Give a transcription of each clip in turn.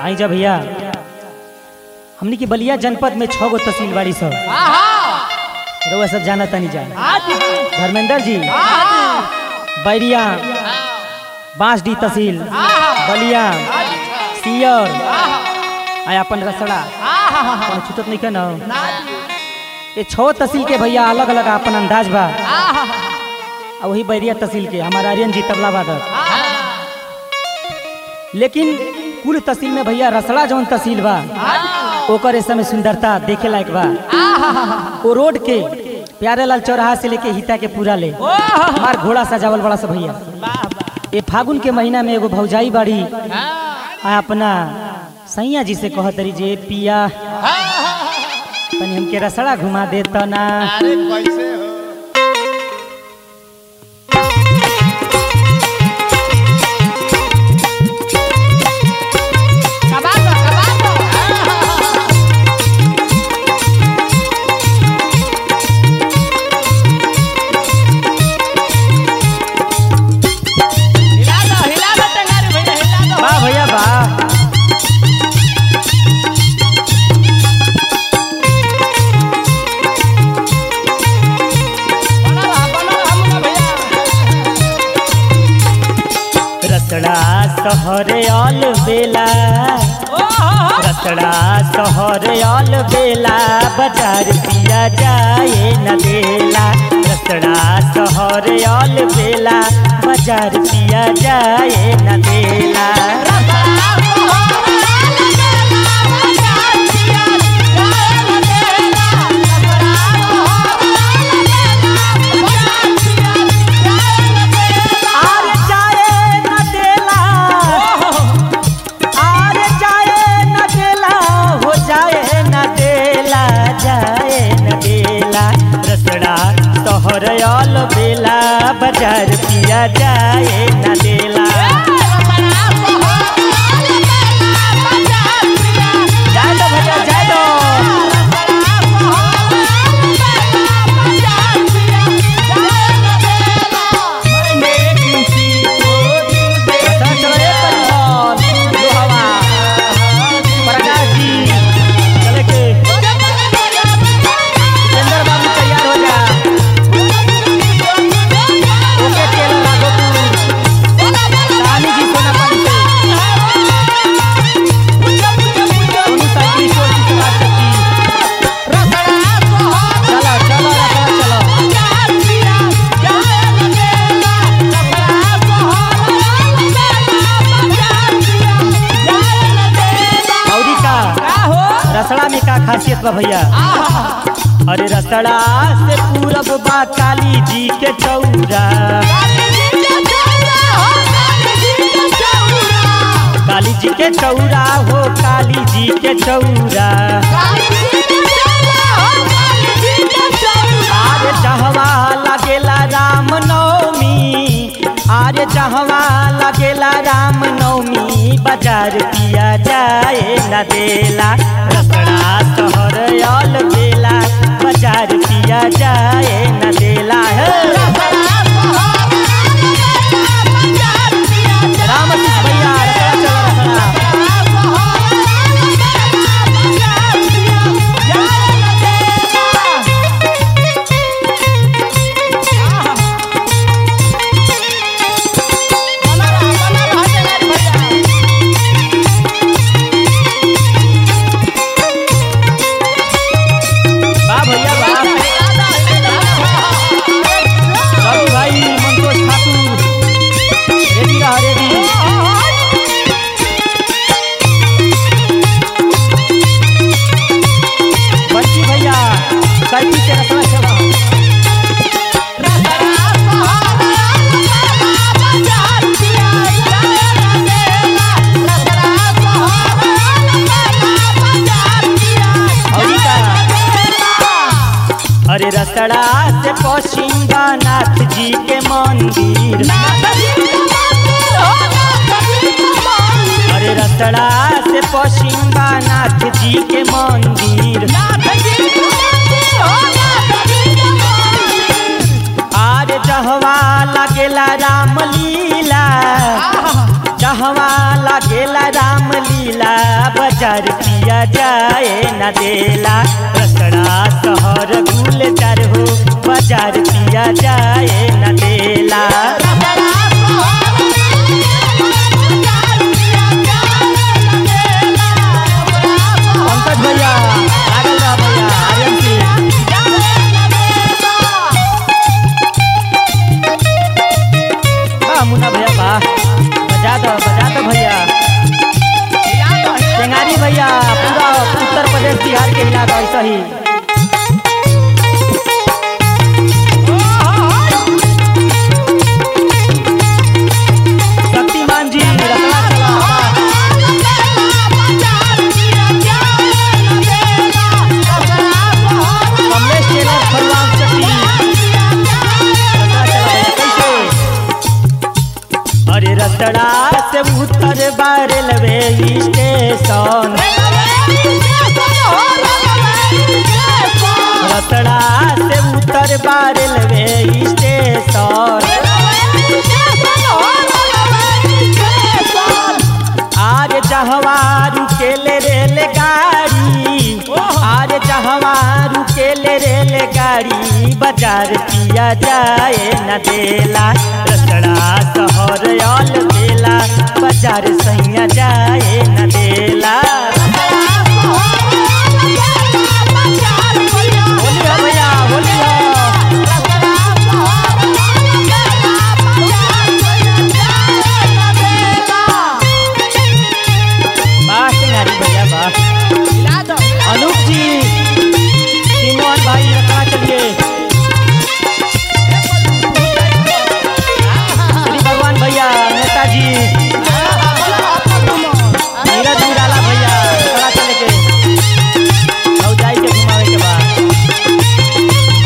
आई जा भैया हमनी की बलिया जनपद में छह गो तहसील बाड़ी सब रउआ सब जाना तनी जा धर्मेंद्र जी बैरिया बांसडी तहसील बलिया सियर आया अपन रसड़ा कौनो छूटत नहीं ना ये छह तहसील के भैया अलग अलग अपन अंदाज बा आ वही बैरिया तहसील के हमारा आर्यन जी तबला वादक लेकिन कुल तहसील में भैया रसड़ा जौन तहसील बा ओकर इस समय सुंदरता देखे लायक बा वो रोड के प्यारे लाल चौराहा से लेके हिता के पूरा ले हमार घोड़ा सजावल बड़ा सा भैया ये फागुन के महीना में एगो भौजाई बाड़ी आ अपना सैया जी से कहत रही जे पिया तनी हमके रसड़ा घुमा दे तो ना अरे कैसे हो हिला दो हिला दो टंगारी भैया हिला दो वाह भैया वाह बना रहा बना रहा मुन्ना भैया रसड़ा सहरे आल बेला रसड़ा सहरे आल बेला बाजार पिया जाए न देला रसड़ा सहरे आल बेला बाजार पिया जाए न देला आर जाए न देला आर जाए न देला हो जाए न देला जाए न देला रसड़ा तोहर आल बेला बाजार पिया जाए न देला जाए दो भैया जाए दो रसड़ा चलो रे परिवार लो हवा प्रकाश जी चले के जितेंद्र बाबू तैयार हो जा ओके तेल लागो तू रानी जी सोना पानी से सोनू साइकिल स्टोर की समाज शक्ति चलो चलो रसड़ा चलो औरी का रसड़ा में का खासियत बा भैया अरे रसड़ा से पूरब बा काली जी के चौरा काली जी के चौरा हो काली जी के चौरा आरे जहवा लगेला राम नवमी आरे जहवा लगेला राम नवमी बाजार पिया जाए न देला रसड़ा शहर आल बेला बाजार पिया जाए न देला हे राम कृष्ण भैया रसड़ा चलो रसड़ा वाह भैया वाह रवि भाई मंतोष ठाकुर रेडी रहा रेडी बच्ची भैया साइकिल से रसना चला औरी का अरे रसड़ा से पश्चिम नाथ जी के मंदिर अरे रसड़ा से पश्चिम नाथ जी के मंदिर आरे जहवा लगेला राम लीला जहवा लगेला राम लीला बाजार पिया जाए न देला रसड़ा शहर गुलजार हो बाजार पिया जाए न देला पंकज भैया लागल रह भैया आर्यन सिंह वाह मुन्ना भैया वाह बजा दो बजा दो भैया टेंगारी भैया पूरा उत्तर प्रदेश बिहार के हिला दो ऐसा ही शक्तिमान जी रसला चला वाह। कमलेश टेलर फरवान चट्टी रसला चला भैया कैसे अरे रसड़ा से उत्तर बार लवे स्टेशन रसड़ा से उत्तर बार लवे स्टेशन आज जहवा रुकेले रेल गाड़ी आज जहवा रुकेले रेल गाड़ी बाजार पिया जाए न देला रसड़ा शहर अल बेला बाजार सैया जाए न देला होली हो भैया होली हो वाह सिंगारी भैया वाह अनूप जी सिमोन भाई रखा चलिए श्री भगवान भैया नेताजी नीरज निराला भैया रखा चले के और जाई के घुमावे के बाद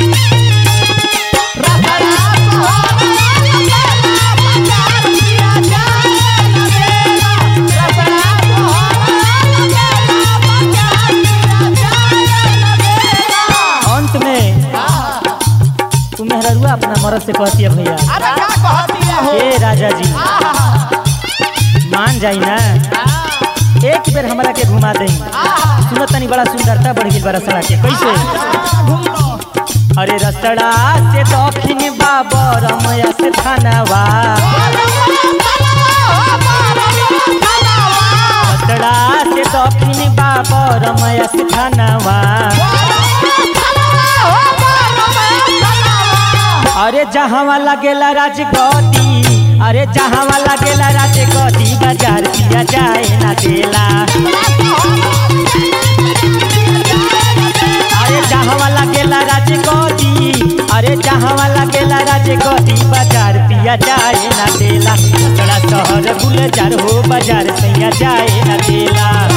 अंत में तू मेहररुआ अपना मरद से कहती है भैया हे राजा जी मान जाई ना एक बेर हमरा के घुमा दई सुनत तनी बड़ा सुंदरता बढ़ गई बड़ा सला के कैसे अरे रसड़ा से दक्षिण बाबर मया से थानावा रसड़ा से दक्षिण बाबर मया से थानावा अरे जहाँ लगेला राजगदी अरे जहाँ लगेला राजगदी बाजार पिया जाए ना देला अरे जहाँ लगेला राजगदी अरे जहाँ लगेला राजगदी बाजार पिया जाए ना देला बड़ा शहर गुलजार हो बाजार सैया जाए ना देला